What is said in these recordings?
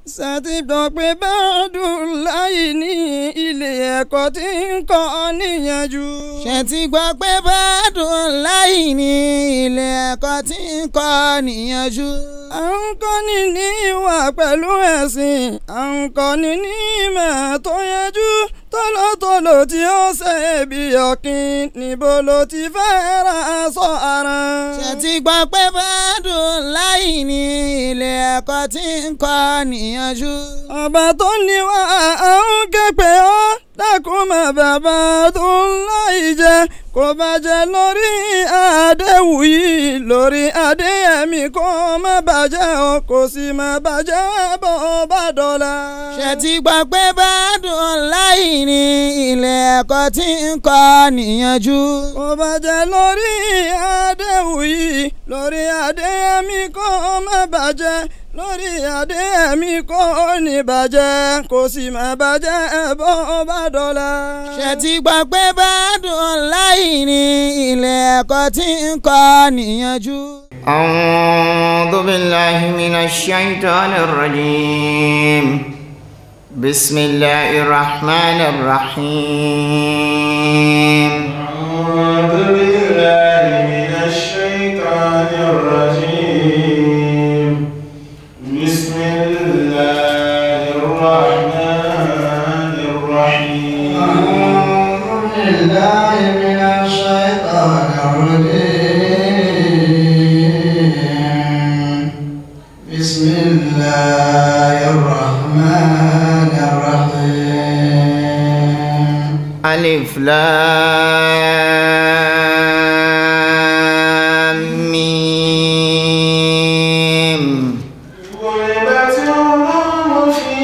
ṣètì gbọ́ pé bẹ́ẹ̀dùn láyé ní ilé ẹ̀kọ́ tí ń kọ́ níyànjú. ṣètì gbọ́ pé bẹ́ẹ̀dùn láyé ní ilé ẹ̀kọ́ tí ń kọ́ níyànjú. à ń kọ́ni ní ìwà pẹ̀lú ẹ̀sìn à ń kọ́ni ní ìmọ̀ tó yẹjú tọ́lọ́tọ́lọ́ tí ó ṣe bí ọ̀kìn níbo ló ti fẹ́ ra sọ ara. ṣètì gbọ́ pé bẹ́ẹ̀dùn láyé ní ilé ẹ̀kọ́ tí ń kọ́ níyànjú. ọba tó ní wá à ń ké pé ọ́ dákun má bàbá tó ń láì jẹ kó bàjẹ́ lórí àdéhùn yìí lórí adéyẹmí kó má bàjẹ́ o kò sì má bàjẹ́ bó bá dọ̀la. ṣètì gbọ́ pé bẹ́ẹ̀dùn láyé ní ilé ẹ̀kọ́ tí ń kọ́ níyànjú. kó bàjẹ́ lórí àdéhùn yìí lórí adéyẹmí kó má bàjẹ́ lórí adéyẹmí kò ní bàjẹ́ kò sì má bàjẹ́ bó bá dọ̀la. ṣètì gbọ́ pé bẹ́ẹ̀dùn láyé ní ilé ẹ̀kọ́ tí ń kọ́ níyànjú. أعوذ بالله من الشيطان الرجيم بسم الله الرحمن الرحيم أعوذ بالله من الشيطان الرجيم بسم الله الرحمن الرحيم أعوذ بالله من الشيطان الرجيم بسم الله الرحمن الرحيم ألف لام ميم غلبت الروم في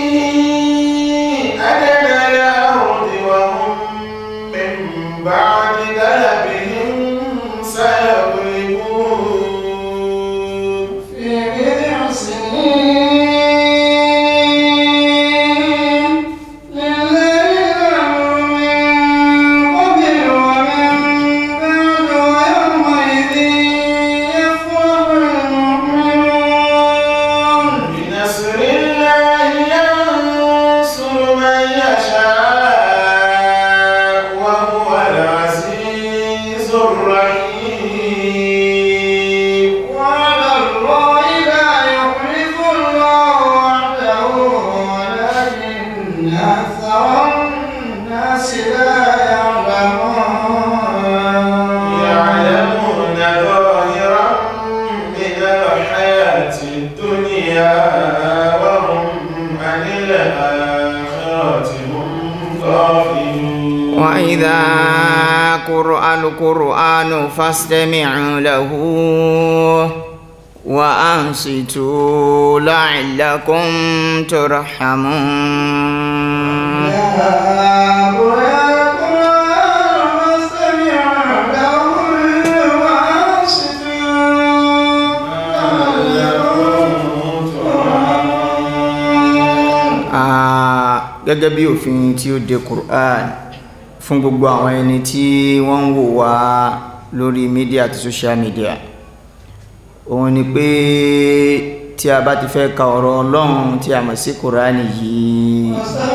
أدنى الأرض وهم من بعد غلبهم سيغلبون في بضع سنين لله الأمر من قبل ومن بعد ويومئذ يفرح المؤمنون بنصر الله ينصر من يشاء وهو العزيز الرحيم وعلى الله لا يخلف الله وعده ولكن أكثر الناس لا يعلمون يعلمون ظاهرا من الحياة الدنيا وهم عن الآخرة هم غافلون وإذا قرأ القرآن فاستمعوا له وأنصتوا لعلكم ترحمون Ah, gẹ́gẹ́ bí òfin tí ó de Qur'an fún gbogbo àwọn ẹni tí wọ́n ń wò wá lórí mídíà àti social media òun ni pé tí a bá ti fẹ́ ka ọ̀rọ̀ Ọlọ́run tí a mọ̀ sí Qur'an yìí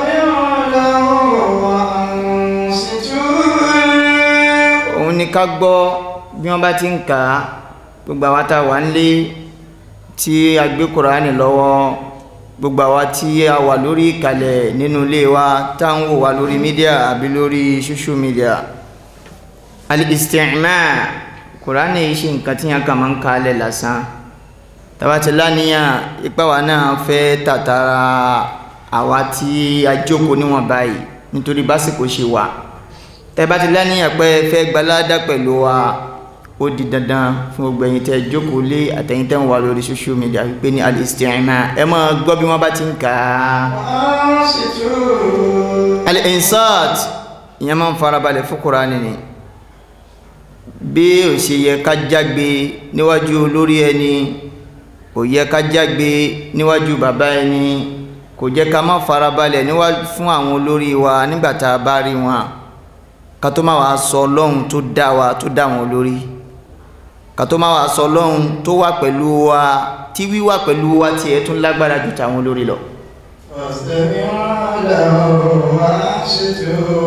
òun ni ká gbọ́ bí wọ́n bá ti ń kà á gbogbo àwa tá a wà ń lé tí a gbé Qur'an lọ́wọ́ gbogbo àwa tí a wà lórí ìkàlẹ̀ nínú ilé wa tá ń wò wá lórí mídíà àbí lórí social media al-isti'ma' kùránì yìí ṣe nǹkan tí yẹn kà máa ń kalẹ̀ lásán tabati lánìyàn ipa wa náà fẹ́ tàtàrà àwa tí a jókòó níwọ̀n báyìí nítorí básìkò ṣe wà tabati lánìyàn pé ẹ fẹ́ gbalada pẹ̀lú wa ó di dandan fún gbogbo ẹ̀yin tẹ́ jókòó lé àtẹ̀yin tẹ́ ń wà lórí social media wípé ní al-isti'ma' ẹ máa gbọ́ bí wọ́n bá ti ń kà á al-insat ìyẹn máa ń farabalẹ̀ fún kùránì ni bí ó ṣe yẹ ká jágbe níwájú olórí ẹni kò yẹ ká jágbe níwájú bàbá ẹni kò jẹ́ ká má farabalẹ̀ níwájú fún àwọn olórí wa nígbà tá a bá rí wọn ká tó má wàá sọ ọlọ́run tó dá wa tó dá wọn olórí ká tó máa wà sọ lọ́hun tó wà pẹ̀lú wa tí wíwà pẹ̀lú wa tiẹ̀ tún lágbára ju tàwọn olórí lọ. فاستمعوا له وأنصتوا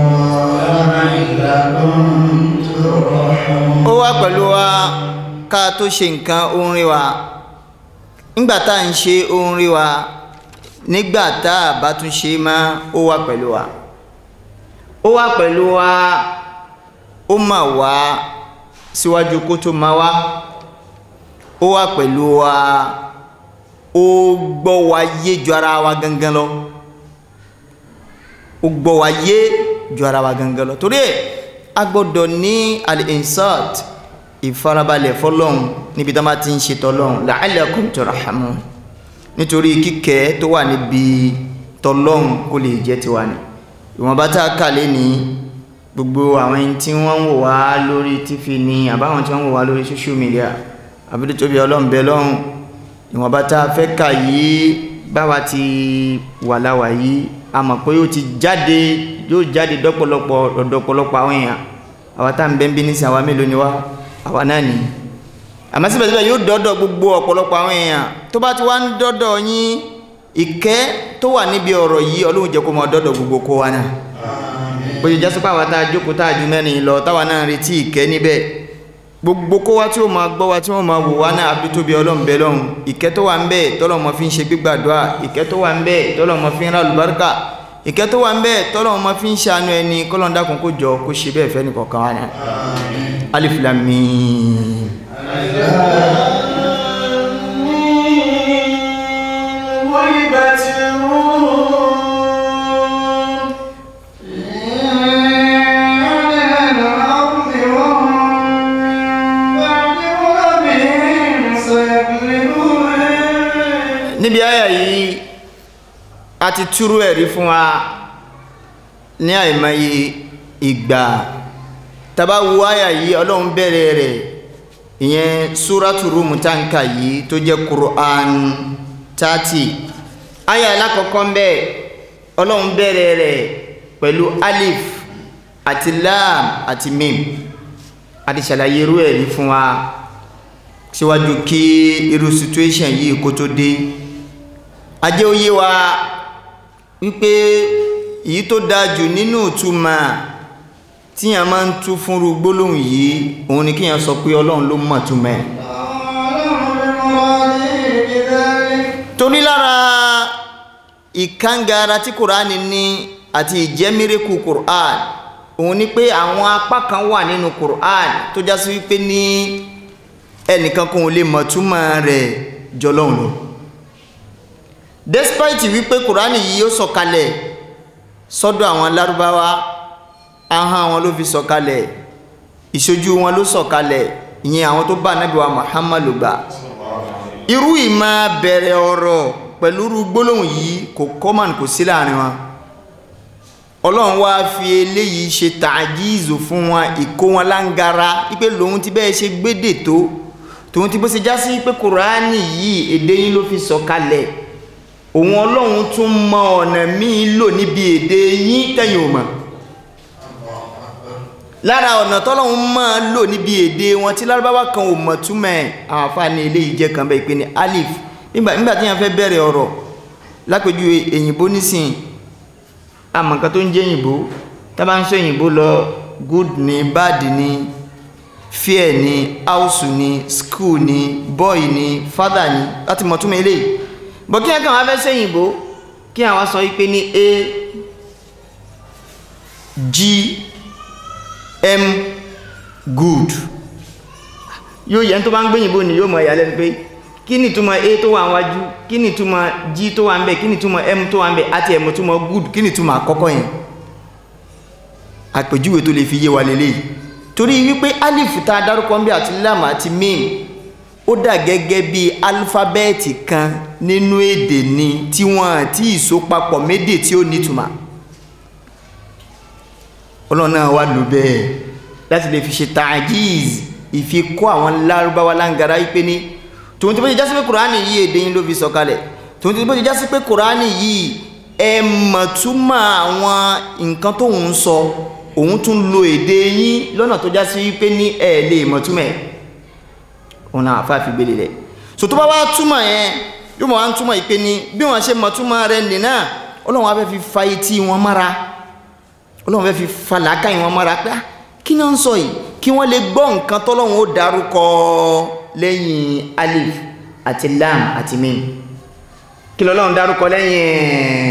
لعلكم ترحمون ó wà pẹ̀lú wa ká tó ṣe nǹkan ó ń rí wa nígbà tá à ń ṣe ó ń rí wa nígbà tá a bá tún ṣe mọ́ ó wà pẹ̀lú wa ó wà pẹ̀lú wa ó mà wá síwájú kó tó máa wá ó wà pẹ̀lú wa ó gbọ́ wa yé ju ara wa gangan lọ ó gbọ́ wa yé ju ara wa gangan lọ torí ẹ̀ a gbọ́dọ̀ ní al-insat ìfarabalẹ̀ fọlọ́hún níbi tá a bá ti ń ṣe tọ́lọ́hún la'allakum turhamun nítorí kíkẹ́ tó wà níbi tọ́lọ́hún kó lè jẹ́ tiwa ni ìwọ̀nba tá a kà lé ní gbogbo àwọn ẹni tí wọ́n ń wò wá lórí tífì ni àbáwọn tí wọ́n ń wò wá lórí social media àbúrò tóbi ọlọ́m̀bẹ lọ́hún ìwọ̀nba tá a fẹ́ kà yìí báwa ti wà láwà yìí a mọ̀ pé ó ti jáde yóò jáde dọ́pọ̀lọpọ̀ ọ̀dọ̀pọ̀lọpọ̀ àwọn èèyàn àwa tá à ń bẹ́ ń bí nísìn àwa mélòó ni wá àwa náà ni àmọ́ síbẹ̀síbẹ̀ yóò dọ́dọ̀ gbogbo ọ̀pọ̀lọpọ̀ àwọn èèyàn tó bá ti wá ń dọ́dọ̀ yín ìkẹ́ tó wà níbi ọ̀rọ̀ yìí ọlọ́run jẹ́ kó mọ dọ́dọ̀ gbogbo kó wa náà bó ṣe jásí pé àwa tá a jókòó tá a ju mẹ́rin lọ táwa náà ń retí ìkẹ́ níbẹ̀ gbogbo kó wá tí ó máa gbọ́ wa tí wọ́n máa wò wá náà àbí tóbi ọlọ́run bẹ lọ́hùn ìkẹ́ tó wà ń bẹ tọ́lọ̀ mọ́ fi ń ṣe gbígbàdúrà ìkẹ́ tó wà ń bẹ tọ́lọ̀ mọ́ fi ń ra àlùbáríkà ìkẹ́ tó wà ń bẹ tọ́lọ̀ mọ́ fi ń ṣàánú ẹni kọ́lọ́n dákun kó jọ kó ṣe bẹ́ẹ̀ fẹ́ nìkọ̀ọ̀kan wa náà alif lam mim. غلبت الروم níbi àyà yìí a ti túrú ẹ̀rí fún wa ní àìmọye ìgbà tàbá wo àyà yìí ọlọ́run bẹ̀rẹ̀ rẹ̀ ìyẹn súrátù rúmù táǹkà yìí tó jẹ́ Qur'an 30 àyà alákọ̀ọ́kọ́ ń bẹ ọlọ́run bẹ̀rẹ̀ rẹ̀ pẹ̀lú alif àti lam àti mim a ti ṣàlàyé irú ẹ̀rí fún wa síwájú kí irú situation yìí kó tó dé ajé oyé wa wípé èyí tó dáa jù nínú ìtumọ̀ tíyàn máa ń tú fúnru gbólóhùn yìí òun ni kíyàn sọ pé ọlọ́run ló mọ̀ túmọ̀ ẹ̀ torí lára ìkángára tí kùránì ní àti ìjẹ́mírékù kùránì òun ni pé àwọn apá kan wà nínú kùránì tó já sí wípé ní ẹnìkan kan ò lè mọ̀ túmọ̀ rẹ̀ jọlọ́run lọ despite wípé kùránì yìí ó sọ̀kalẹ̀ sọ́dọ̀ àwọn lárúbáwá ahọ́n wọn ló fi sọ̀kalẹ̀ ìṣojú wọn ló sọ̀kalẹ̀ ìyẹn àwọn tó bá Ànábì wa Muhammad ló gbà irú ìmọ̀ bẹ̀rẹ̀ ọ̀rọ̀ pẹ̀lú irú gbólóhùn yìí kò common kò sí láàrin wọn ọlọ́run wá fi eléyìí ṣe tàjíìzù fún wọn ìkó wọn lángara wípé lòun ti bẹ́ẹ̀ ṣe gbédè tó tòun ti bó ṣe já sí pé kùránì yìí èdè yín ló fi sọ̀kalẹ̀ òun ọlọ́run tún mọ ọ̀nà míì lò níbi èdè yín tẹ̀yìn ò mọ̀ lára ọ̀nà tọ́lọ́run máa lò níbi èdè wọn tí lárúbáwá kan ò mọ̀ túmọ̀ ẹ̀ àwọn àfáàní eléyìí jẹ́ kan bẹ́ẹ̀ pé ní alif nígbà nígbà tí yẹn fẹ́ bẹ̀rẹ̀ ọ̀rọ̀ lápèjú èyìnbó nísìn àmọ́ nǹkan tó ń jẹ́ òyìnbó tá bá ń sọ òyìnbó lọ good ni bad ni fear ni house ni school ni boy ni father ni láti mọ̀ túmọ̀ eléyìí bọ̀ kí ẹ̀kàn wá fẹ́ sẹ́yìn ìbò kí àwọn sọ wípé ní a g m good yóò yẹn tó bá ń gbéyìnbó ni yóò mọ̀ ìyàlẹ́nu pé kí ni túmọ̀ a tó wà wájú kí ni túmọ̀ g tó wà ń bẹ̀ kí ni túmọ̀ m tó wà ń bẹ̀ àti m túmọ̀ good kí ni túmọ̀ àkọ́kọ́ yẹn àpèjúwe tó lè fi yé wa lélẹ́yìí torí wípé alif tá a dárúkọ ń bẹ àti lam àti mim ó dà gẹ́gẹ́ bí alifábẹ́ẹ̀tì kan nínú èdè ni tí wọ́n àti ìsopapọ̀ médè tí ó nítumà ọlọ́run náà wà ló bẹ́ẹ̀ láti lè fi ṣe tajiz ìfikọ́ àwọn lárúbáwá láǹgara wípé ní tòun tí bó ṣe jásí pé kùránì yìí èdè yín ló fi sọ̀kalẹ̀ tòun tí bó ṣe jásí pé kùránì yìí ẹ mọ̀túmọ̀ àwọn nǹkan tóun sọ òun tún lo èdè yín lọ́nà tó jásí wípé ní ẹ lè mọ̀túmọ̀ ẹ̀ òun náà àfa fi gbélé rẹ̀ so tó bá wá túmọ̀ yẹn yóò mọ̀ wá ń túmọ̀ ìpè ní bí wọ́n ṣe mọ̀ túmọ̀ rẹ̀ nì náà ọlọ́run wá fẹ́ fi fa etí wọn mára ọlọ́run fẹ́ fi fa làákàyè wọn mára pé ah, kí náà ń sọ yìí kí wọ́n lè gbọ́ nǹkan tọ́lọ́run ó darúkọ lẹ́yìn alif àti lam àti mim kí lọ́lọ́run darúkọ lẹ́yìn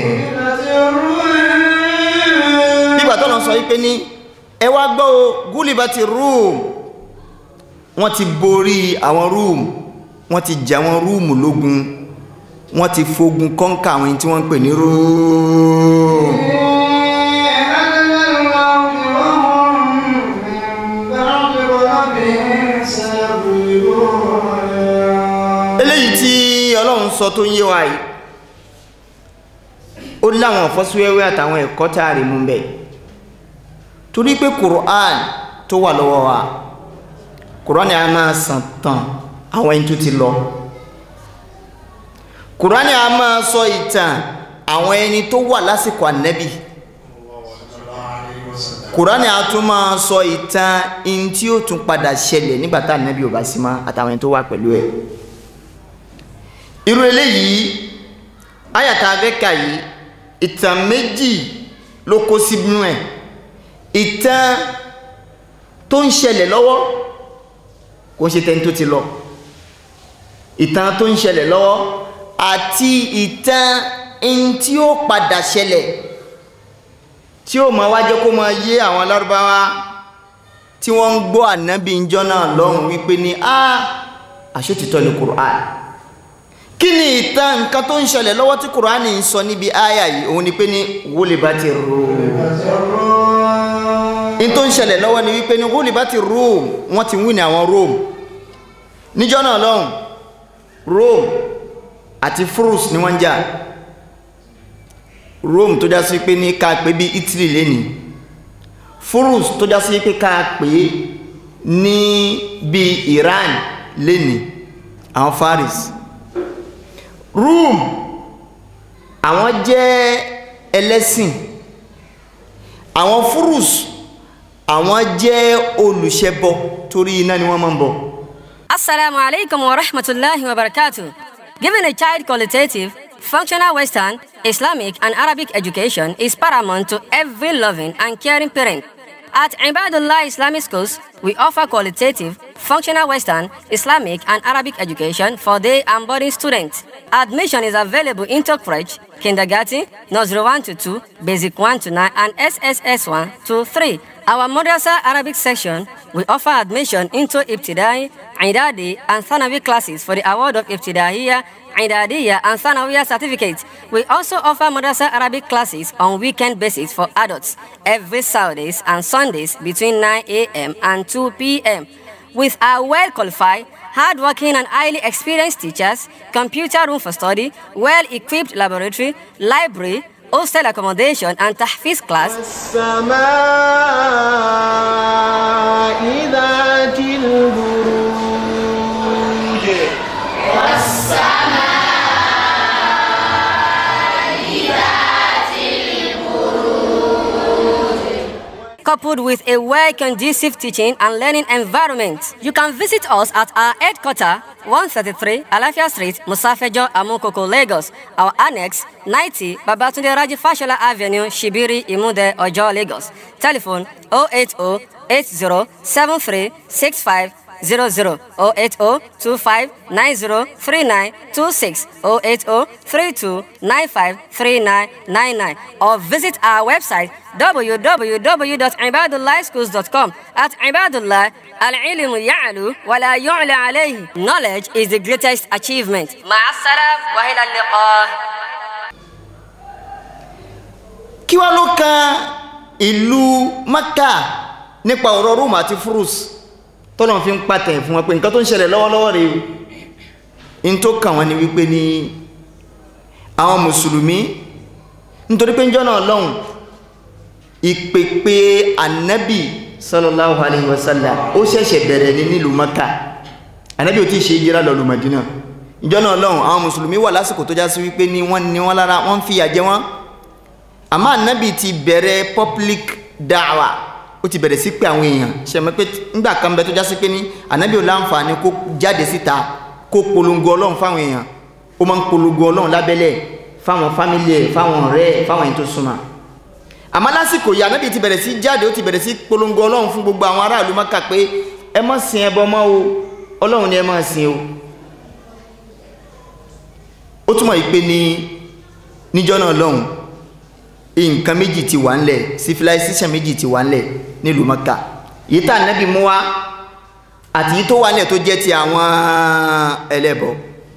nígbà tọ́lọ́run sọ wípé ní ẹ wá gbọ́ o gúlìbàtì rúùm wọ́n ti borí àwọn rúùm wọ́n ti jà àwọn rúùmù lógun wọ́n ti fogun kọ́ńkà àwọn ẹni tí wọ́n ń pè ní rúùm. eléyìí tí ọlọ́run sọ tó ń yé wa yìí ó láwọn ọ̀fọ́síwẹ́wẹ́ àtàwọn ẹ̀kọ́ tá a rí mú bẹ́ẹ̀ torí pé quran tó wà lọ́wọ́ wa quran a máa sàn tàn àwọn ẹni tó ti lọ quran a máa sọ ìtàn àwọn ẹni tó wà lásìkò ànẹ́bì quran a tún máa sọ ìtàn ẹni tí ó tún padà ṣẹlẹ̀ nígbà tá ànẹ́bì ò bá sí mọ́ àtàwọn ẹni tó wà pẹ̀lú ẹ̀ irú eléyìí ayàtà abẹ́ka yìí ìtàn méjì ló kó sínú ẹ̀ ìtàn tó ń ṣẹlẹ̀ lọ́wọ́ kò ń ṣe tẹni tó ti lọ ìtàn tó ń ṣẹlẹ̀ lọ́wọ́ àti ìtàn ẹni tí ó padà ṣẹlẹ̀ tí ó máa wá jẹ́ kó máa yé àwọn lárúbáwá tí wọ́n ń gbọ́ ànábì ńjọ́ náà lọ́hùn wípé ní a àṣetìtọ́ ni Qur'an kí ni ìtàn nǹkan tó ń ṣẹlẹ̀ lọ́wọ́ tí Qur'an ń sọ níbi àyà yìí òun ni pé ní wólébàtì Rum in tó ń ṣẹlẹ̀ lọ́wọ́ ni wípé ní wólébàtì Rum wọ́n ti wí ní àwọn Rome níjọ́ náà lọ́hùn Rome àti Furus ni wọ́n ń jà Rome tó já sí pé ní ká pé bí Italy lẹ́ni Furus tó já sí pé ká pé ní bí Iran lẹ́ni àwọn Faris Rome àwọn jẹ́ ẹlẹ́sìn àwọn Furus àwọn jẹ́ olùṣẹbọ torí iná ni wọ́n máa ń bọ. Assalamu alaikum wa rahmatullahi wa barakatuh. Giving a child qualitative, functional Western, Islamic, and Arabic education is paramount to every loving and caring parent. At Ibadullah Islamic Schools, we offer qualitative, functional Western, Islamic, and Arabic education for day and boarding students. Admission is available in Tokfrej, Kindergarten, Nursery 1 to 2, Basic 1 to 9, and SSS 1 to 3. Our Madrasa Arabic section, we offer admission into Ibtidai, Idadi, and Thanawi classes for the award of Ibtidaiya, Idadiya, and Thanawiya certificates. We also offer Madrasa Arabic classes on weekend basis for adults every Saturdays and Sundays between 9 a.m. and 2 p.m. With our well qualified, hardworking, and highly experienced teachers, computer room for study, well equipped laboratory, library, hostel accommodation, and tahfiz class. السماء ذات البروج coupled with a well conducive teaching and learning environment. You can visit us at our headquarters, 133 Alafia Street, Musafejo, Amukoko, Lagos. Our annex, 90 Babatunde Raji Fashola Avenue, Shibiri, Imude, Ojo, Lagos. Telephone 080 80 65 00 080 25 90 39 26 080 32 95 39 99 or visit our website www.ibadullahschools.com at ibadullah al-ilm ya'lu wa la yu'la alayhi knowledge is the greatest achievement ma'assalam wa ila liqa kí wá ló kan ìlú Maka nípa ọ̀rọ̀ Rome àti Furus tọ́lọ̀ fi ń pàtẹ̀ fún wọn pé nǹkan tó ń ṣẹlẹ̀ lọ́wọ́lọ́wọ́ rèé o in tó kàn wọ́n ni wípé ní àwọn mùsùlùmí nítorí pé ń jọ́nà ọlọ́run ìpèpè ànábì sallallahu alayhi wa sallam ó ṣẹ̀ṣẹ̀ bẹ̀rẹ̀ ní nílùú Maka ànábì ò tí ì ṣe ìjírà lọ lu Madina ìjọ́nà ọlọ́run àwọn mùsùlùmí wà lásìkò tó já sí wípé ní wọ́n ní wọ́n lára wọ́n ń fìyà jẹ wọ́n àmọ́ ànábì ti bẹ̀rẹ̀ public da'wa ó ó ti bẹ̀rẹ̀ sí pé àwọn èèyàn ṣe mọ̀ pé nígbà kan bẹ tó já sí pé ní ànábì ò láǹfààní kó jáde síta kó polongo ọlọ́run fáwọn èèyàn ó máa ń polongo ọlọ́run lábẹ́lẹ̀ fáwọn fámìlì ẹ̀ fáwọn ọ̀rẹ́ ẹ̀ fáwọn èèyàn tó súnmọ́ àmọ́ lásìkò yìí ànábì ti bẹ̀rẹ̀ sí jáde ó ti bẹ̀rẹ̀ sí polongo ọlọ́run fún gbogbo àwọn aráàlú Mákà pé ẹ má sin ẹbọ mọ́ o ọlọ́run ni ẹ má sin o ó túmọ̀ yìí pé ní níjọ́ náà lọ́hùn nǹkan méjì ti wà ńlẹ̀ civilization méjì ti wà ńlẹ̀ nílùú Mákà yìí tá ànábì mú wá àti yìí tó wà ńlẹ̀ tó jẹ́ ti àwọn ẹlẹ́bọ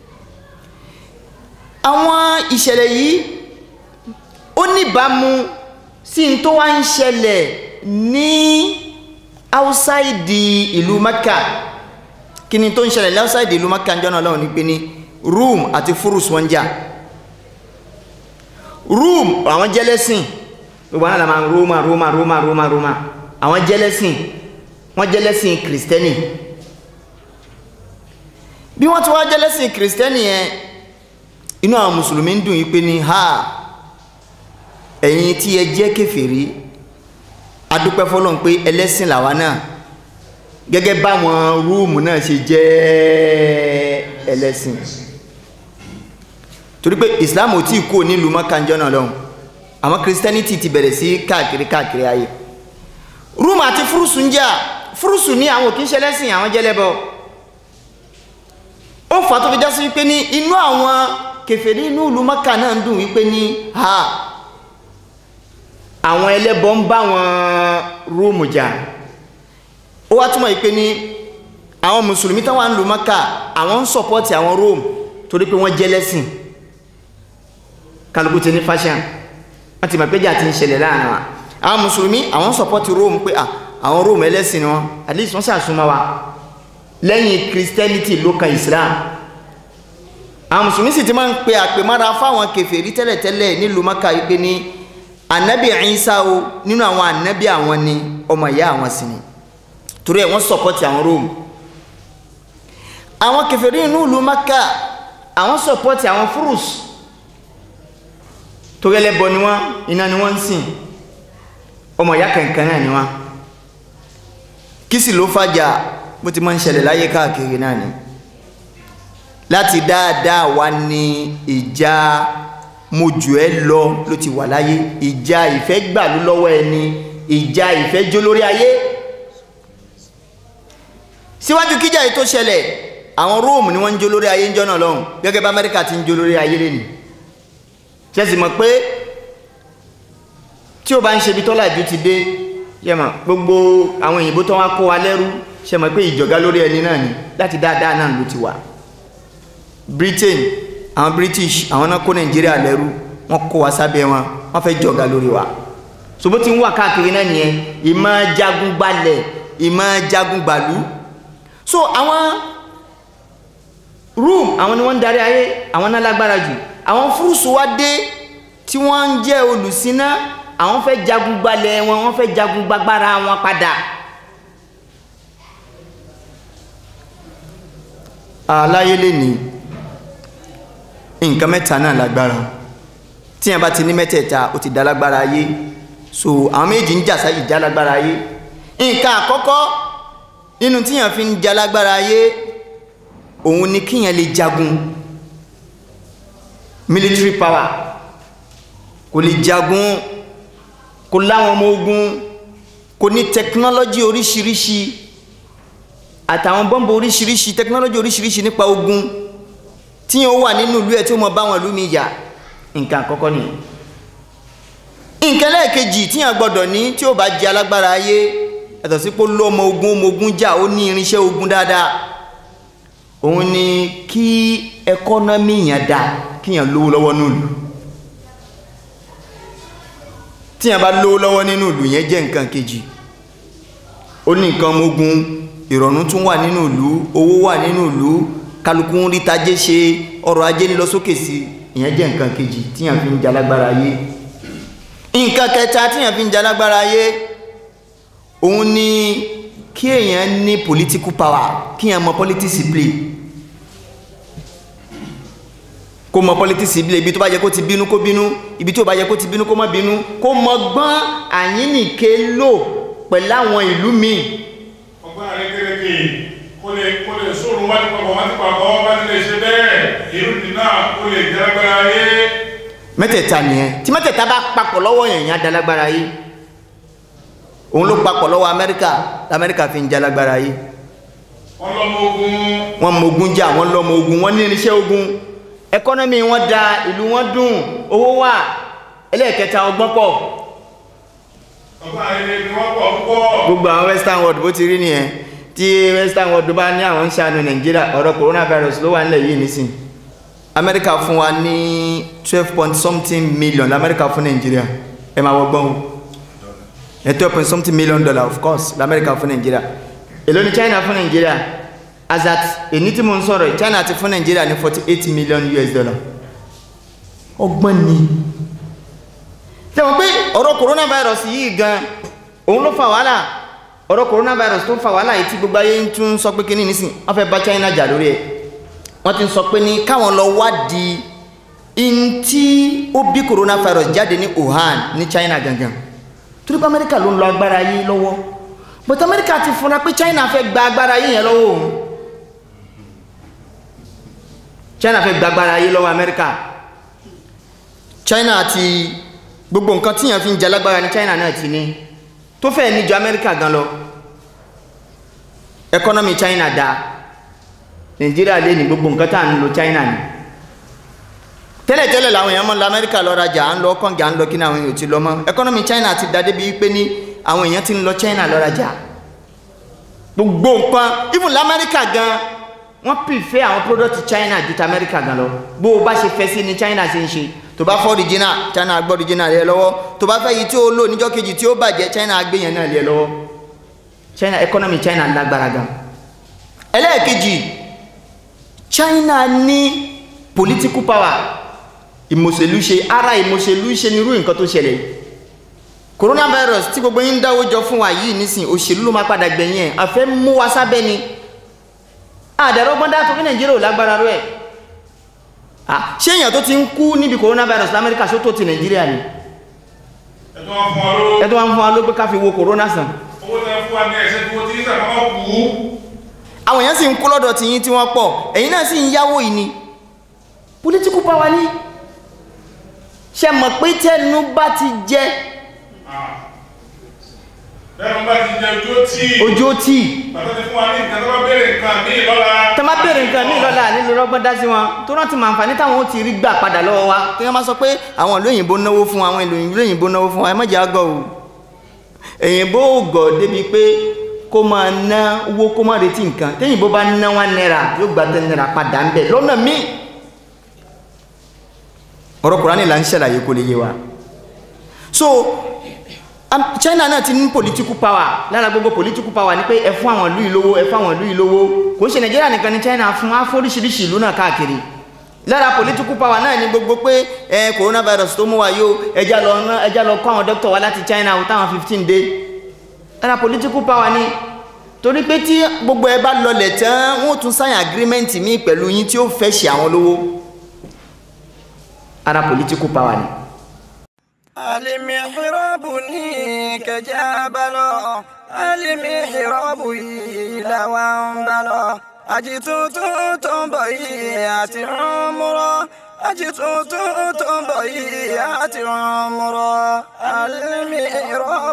àwọn ìṣẹ̀lẹ̀ yìí ó níbàámu sí n tó wá ń ṣẹlẹ̀ ní outside ìlú Mákà kí ni tó ń ṣẹlẹ̀ ní outside ìlú Mákà ń jọ́nà lọ́wọ́ ní pé ní Rome àti Furus wọ́n jà Rome àwọn jẹ́lẹ́sìn gbogbo àwọn àlàmà Roma Roma Roma Roma Roma àwọn jẹ́lẹ́sìn wọ́n jẹ́lẹ́sìn kìrìsìtẹ́nì bí wọ́n ti wá jẹ́lẹ́sìn kìrìsìtẹ́nì yẹn inú àwọn mùsùlùmí ń dùn yí pé ní ha ẹ̀yin tí ẹ jẹ́ kèfèrí adúpẹ́ fọ́lọ́n pé ẹlẹ́sìn làwa náà gẹ́gẹ́ báwọn rúùmù náà ṣe jẹ́ ẹlẹ́sìn torí pé islam ò tí ì kú nílùú mọ́kànjọ́ náà lọ́hùn àwọn christianity ti bẹ̀rẹ̀ sí káàkiri káàkiri ayé rúùmù àti fúrúsù ń jà fúrúsù ní àwọn òkè ṣẹlẹ́sìn àwọn jẹ́lẹ́bọ ó fà tó fi já sí wípé ní inú àwọn kèfèrí inú ìlú mọ́kà náà ń dùn wípé ní ha àwọn ẹlẹ́bọ ń bá wọn rúùmù jà ó wá túmọ̀ wípé ní àwọn mùsùlùmí táwọn ń lu mọ́kà àwọn ń sọ̀pọ́tì àwọn róòmù torí pé wọ́n jẹ́lẹ́sìn kálukú ti ní fashion wọ́n ti mọ̀ pé jà ti ń ṣẹlẹ̀ láàrin wa àwọn mùsùlùmí àwọn sọpọ́tì róòmù pé àwọn róòmù ẹlẹ́sìn ni wọ́n at least wọ́n ṣàṣùmọ́ wa lẹ́yìn christianity ló kan islam àwọn mùsùlùmí sì ti máa ń pe àpèmára fáwọn kèfèrí tẹ́lẹ̀tẹ́lẹ̀ nílùú maka yìí pé ní anabi Isa o nínú àwọn anabi àwọn ni ọmọ ìyá àwọn sì ni torí ẹ̀ wọ́n sọpọ́tì àwọn róòmù àwọn kèfèrí inú ìlú maka àwọn sọpọ́tì àwọn fúrùs torí ẹlẹ́bọ ni wọ́n iná ni wọ́n ń sìn ọmọ ìyá kankan náà ni wọ́n kí sì ló fàjà bó ti máa ń ṣẹlẹ̀ láyé káàkiri náà ni láti dáadáa wá ní ìjà mojú ẹ lọ ló ti wà láyé ìjà ìfẹ́ gbà ló lọ́wọ́ ẹni ìjà ìfẹ́ jó lórí ayé síwájú kíjà yìí tó ṣẹlẹ̀ àwọn róòmù ni wọ́n ń jó lórí ayé ń jọ́nà lọ́hùn gẹ́gẹ́ bá amẹ́ríkà ti ń jó lórí ayé lẹ́nu ṣẹ́sì mọ̀ pé tí ó bá ń ṣe bí tọ́làjú ti dé ṣe mọ̀ gbogbo àwọn òyìnbó tó wá kó wa lẹ́rú ṣe mọ̀ pé ìjọ̀gá lórí ẹni náà ni láti dáadáa náà ló ti wà Britain àwọn British àwọn náà kó Nàìjíríà lẹ́rú wọ́n kó wa sábẹ́ wọn wọ́n fẹ́ jọ̀gá lórí wa ṣùgbó tí ń wà káàkiri náà nìyẹn ìmọ̀ jagun gbalẹ̀ ìmọ̀ jagun gbàlú so àwọn room àwọn ni wọ́n ń darí ayé àwọn náà lágbára jù àwọn fúrúsù wá dé tí wọ́n ń jẹ́ olùsíná àwọn fẹ́ jagun gbalẹ̀ wọn wọ́n fẹ́ jagun gbagbára wọn padà aláyé lè ní nǹkan mẹ́ta náà lágbára tí yẹn bá ti ní mẹ́tẹ̀ẹ̀ta ó ti dá lágbára ayé so àwọn méjì ń jàsá ìjà lágbára ayé nǹkan àkọ́kọ́ nínú tí yẹn fi ń jà lágbára ayé òun ni kíyàn lè jagun military power kò lè jagun kò láwọn ọmọ ogun kò ní technology oríṣiríṣi àtàwọn bọ́m̀bù oríṣiríṣi technology oríṣiríṣi nípa ogun tí yẹn ó wà nínú ìlú ẹ̀ tí ó mọ báwọn ìlú mi jà nǹkan àkọ́kọ́ nìyẹn nǹkan lẹ́ẹ̀kejì tí yẹn gbọ́dọ̀ ní tí ó bá jẹ́ alágbára ayé yàtọ̀ sí pé ó lọ́ ọmọ ogun ọmọ ogun jà ó ní irinṣẹ́ ogun dáadáa òun ni kí ẹkọ́nọ́mì yẹn dá kí yẹn lówó lọ́wọ́ nílùú tí yẹn bá lówó lọ́wọ́ nínú ìlú yẹn jẹ́ nǹkan kejì ó ní nǹkan ọmọ ogun ìrọ̀rùn tún wà nínú ìlú owó wà nínú ìlú kálukú ń rí tajé ṣe ọrọ̀ ajé ń lọ sókè sí ìyẹn jẹ́ nǹkan kejì tí yẹn fi ń jalágbára ayé nǹkan kẹta tí yẹn fi ń jalágbára ayé òun ni kí èèyàn ní political power kí èèyàn mọ politics play kó mọ politics play ibi tó bá yẹ kó ti bínú kó bínú ibi tó bá yẹ kó ti bínú kó má bínú kó mọ gbọ́n àyínnìke lò pẹ̀lú àwọn ìlú míì ọgbọ́n àrékérekè kó lè kó lè sóòrùn wájú papọ̀ wájú papọ̀ bá ti lè ṣe bẹ́ẹ̀ èrò nínú kó lè jẹ́ agbára ayé mẹ́tẹ̀ẹ̀ta nìyẹn tí mẹ́tẹ̀ẹ̀ta bá papọ̀ lọ́wọ́ yẹn yẹn á dalágbára yìí òun ló papọ̀ lọ́wọ́ amẹ́ríkà lamẹ́ríkà fi ń jalágbára yìí wọ́n lọ́mọ ogun wọ́n mọ ogun jà wọ́n lọ́mọ ogun wọ́n ní irinṣẹ́ ogun ẹkọ́nọ́mì wọn da ìlú wọn dùn owó wà ẹlẹ́ẹ̀kẹta ọgbọ́n pọ̀ ọgbọ́n àrékérekè wọ́n pọ̀ púpọ̀ gbogbo àwọn western world bó ti rí nìyẹn tí western world bá ní àwọn ń ṣàánú nàìjíríà ọ̀rọ̀ coronavirus ló wà nílẹ̀ yìí nísìn amẹ́ríkà fún wa ní twelve point something million lamẹ́ríkà fún nàìjíríà ẹ máa wọgbọ́n o ẹ twelve point something million dollar of course lamẹ́ríkà fún nàìjíríà èló ni china fún nàìjíríà as at èyí tí mo ń sọ̀rọ̀ yìí, china ti fún nàìjíríà ní forty eight million us dollar ọgbọ́n ni tẹ̀wọ̀n pé ọ̀rọ̀ coronavirus yìí gan òun ló fa wàhálà ọ̀rọ̀ coronavirus tó fa wàhálà yìí tí gbogbo ayé ń tún sọ pé kíní nísìn wọ́n fẹ́ bá china jà lórí ẹ̀ wọ́n ti ń sọ pé ní káwọn lọ wádìí in tí ó bí coronavirus jáde ní wuhan ní china gangan torí pé amẹ́ríkà ló ń lo agbára yìí lọ́wọ́ but amẹ́ríkà ti fura pé china fẹ́ gba agbára yìí yẹn lọ́wọ́ òun china fẹ́ gba agbára yìí lọ́wọ́ amẹ́ríkà china ti gbogbo nǹkan tíyàn fi ń jẹ lágbára ní china náà ti ní tó fẹ́ ní ju amẹ́ríkà gan lọ ẹkọ́nọ́mì china da nàìjíríà lé ní gbogbo nǹkan tá à ń lo china ni tẹ́lẹ̀tẹ́lẹ̀ làwọn èèyàn mọ́ lọ amẹ́ríkà lọ rajà à ń lọ kọ́ǹgì à ń lọ kí ni àwọn èèyàn ò ti lọ mọ́ ẹkọ́nọ́mì china ti da débi pé ní àwọn èèyàn ti ń lọ china lọ rajà gbogbo nǹkan even lamẹ́ríkà gan wọ́n prefer àwọn product china ju ti amẹ́ríkà gan lọ bó o bá ṣe fẹ́ sí ni china ṣe ń ṣe tó bá fọ́ original china gbọ́ original rẹ lọ́wọ́ tó bá fẹ́ yìí tí ó lò níjọ́ kejì tí ó bàjẹ́ china gbé yẹn náà lé lọ́wọ́ china economy china lágbára gan ẹlẹ́ẹ̀kejì china ní political power ìmọ̀sẹ̀lú ṣe ara ìmọ̀sẹ̀lú ṣe nírú nǹkan tó ṣẹlẹ̀ yìí coronavirus tí gbogbo yín ń dáwó jọ fún wa yìí nísìn òṣèlú ló máa padà gbẹ̀yìn ẹ̀ àfẹ́ mú wa sábẹ́ ni àdàrọ́gbọ́n dá tó ní nàìjíríà ò lágbára rẹ̀ Ah, ṣé èèyàn tó ti ń kú níbi coronavirus lamẹ́ríkà ṣó tó ti nàìjíríà ni ẹ̀tọ́ wọn fún wa ló ẹ tó wá ń fún wa ló pé ká fi wo corona sàn owó tẹ fún wa ní ẹ̀ṣẹ́ tí wọ́n ti ń sàkọ́kọ́ kú àwọn èèyàn sì ń kú lọ́dọ̀ tí yín tí wọ́n pọ̀ ẹ̀yin náà sì ń yáwó yìí ni political power ní ṣe mọ̀ pé tẹnu bá ti jẹ bẹ́ẹ̀ bá ti jẹ ojú ó tì ojú ó tì bàtà ti fún wa ní nǹkan tó bá béèrè nǹkan míì lọ́la tẹ má bèèrè nǹkan míì lọ́la nílùú rọ́gbọ́n dá sí wọn tó rántí mọ àǹfààní táwọn ó ti rí gbà padà lọ́wọ́ wa kí wọ́n má sọ pé àwọn ìlú òyìnbó náwó fún wa àwọn ìlú òyìnbó náwó fún wa ẹ má jẹ́ àgọ́ o èyìnbó ò gọ̀ débi pé kó máa ná owó kó má retí nǹkan téyìnbó bá ná one náírà yóò gba ten náírà padà ń bẹ̀ lọ́nà míì ọ̀rọ̀ kùránì là ń ṣàlàyé kó lè yé wa so am- china náà ti ní political power lára gbogbo political power ni pé ẹ fún àwọn ìlú ìlówó ẹ fún àwọn ìlú ìlówó kò ń ṣe nàìjíríà nìkan ní china fún afóríṣiríṣi ìlú náà káàkiri lára political power náà ni gbogbo pé ẹ coronavirus tó mú wa yóò ẹja lọ ná ẹja lọ kó àwọn dókítà wa láti china o táwọn fifteen dé lára political power ni torí pé tí gbogbo ẹ bá lọlẹ̀ tán wọ́n tún sign agreement míì pẹ̀lú yín tí ó fẹ́ ṣe àwọn lówó ara political power ni. المحراب كجبل المحراب إلى وانبل أجتوت تنبيات عمرا أجتوت تنبيات عمرا المحراب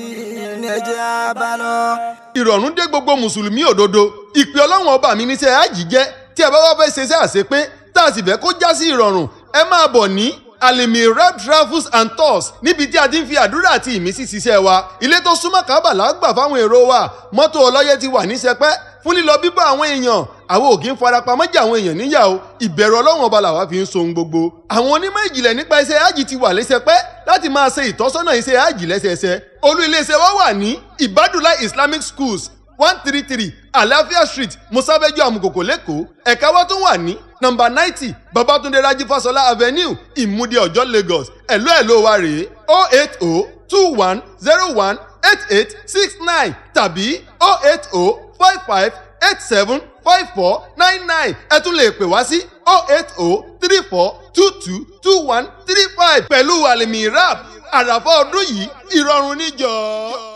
نجبل ìrọ̀rùn dé gbogbo mùsùlùmí òdodo ìpè ọlọ́run ọba mi níṣẹ́ àjì jẹ́ tí ẹ bá wá fẹ́ ṣe iṣẹ́ àṣepé tá a sì fẹ́ kó já sí ìrọ̀rùn ẹ máa bọ̀ ní alimirab travels and tours níbi tí a ti ń fi àdúrà àti ìmísí ṣiṣẹ́ wa ilé tó súnmọ́ kábàlà gbà fáwọn èrò wa mọ́tò ọlọ́yẹ ti wà ní sẹpẹ́ fún lílọ bíbọ̀ àwọn èèyàn àwọn ò kí ń farapamọ́ jẹ àwọn èèyàn níyà o ìbẹ̀rù ọlọ́run ọba làwa fi ń so ohun gbogbo àwọn onímọ̀ ìjìnlẹ̀ nípa iṣẹ́ hajj ti wà lẹ́sẹpẹ́ láti máa ṣe ìtọ́sọ́nà iṣẹ́ hajj lẹ́sẹẹsẹ olú iléeṣẹ́ wa wà ní ibadula islamic schools one three three àlàáfíà street musabeju amukoko lẹ́kọ̀ọ́ ẹ̀ka wa tún wà ní nọ́mbà ninety babatunde raji fasola avenue ìmúdí ọjọ́ lagos ẹ̀lú ẹ̀lú wa rèé o eight o two one zero one eight eight six nine tàbí o eight o five five eight seven five four nine nine ẹ tún lè pè wá sí o eight o three four two two two one three five pẹ̀lú àlèmí rap àràfà ọdún yìí ìrọ̀rùn níjọ́.